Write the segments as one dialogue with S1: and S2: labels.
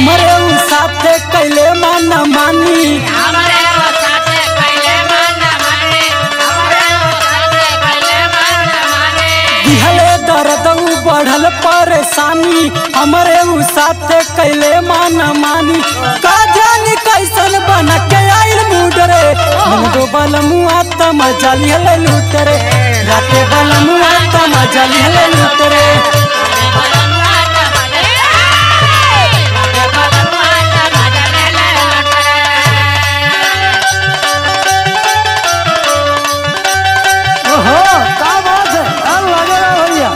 S1: हमरे उ साथे कैले मन मानी
S2: हमरे वो साथे कैले मन माने हमरे वो साथे कैले मन माने
S1: दिहले दर्द उ बढ़ल परेशानी हमरे उ साथे कैले मन मानी का जानी कैसन बन के आइल मूड रे मन दो बल मुआ त मजा लिहले लूट रे राते बल मुआ त मजा लिहले लूट रे
S2: बलनुआ त मजे बलनुआ त मजे ले ले लटरे
S1: ओहो का बात है अब लगे रहा भैया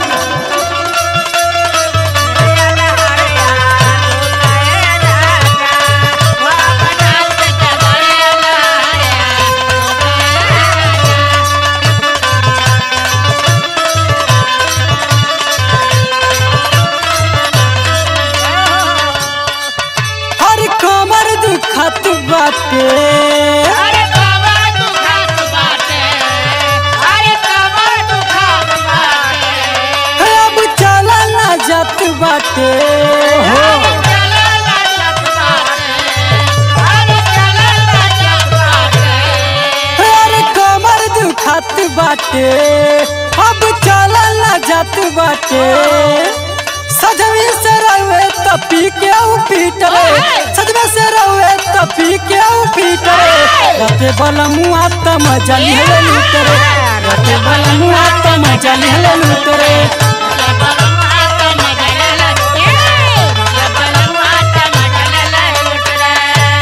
S1: हर कमर दुखत बाटे
S2: अरे कमर दुखात बाटे अरे कमर दुखात बाटे
S1: अब चला ना जात बाटे हो
S2: अरे चला लजत बाटे अरे चला लजत बाटे
S1: अरे कमर दुखत बाटे अब चला ना जात बाटे सजवी से रहे त पी के ऊ पीट रे सजवे से रहे त पी के ऊ पीट रे रते बल मुआ त मजा लिहले लूट रे रते बल मुआ त मजा लिहले लूट रे
S2: ये बलनुआ त मजे ले ले ये बलनुआ त मजे ले ले लुट रे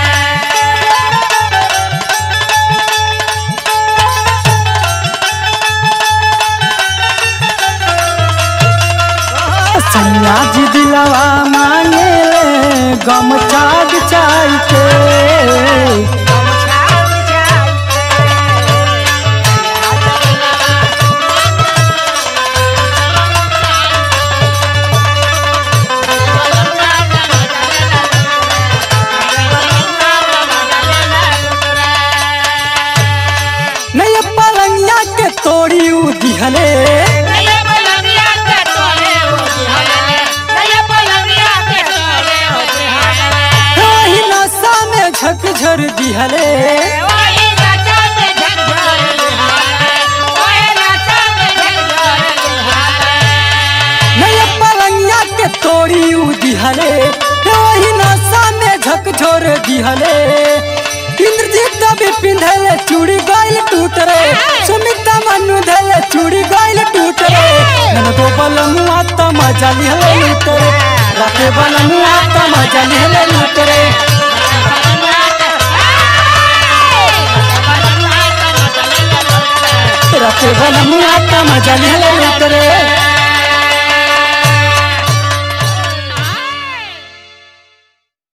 S1: सैया जी दिलवा मांगे ले गम चाग चाय के नहीं पलंगिया के तोड़ी उ दिहले वही नशा में झकझर दिहले नहीं पलंगिया के तोड़ी उ दिहले वही नशा में झकझोर दिहले इंद्रजीत भी पिंधले चूड़ी गाइल टूट रे सुमिता मनु धले चूड़ी गाइल टूट रे नन दो बल मुआ त मजा लिहले लूट रे राते बल मुआ त मजा लिहले लूट रे राते बल मुआ त मजा लिहले लूट रे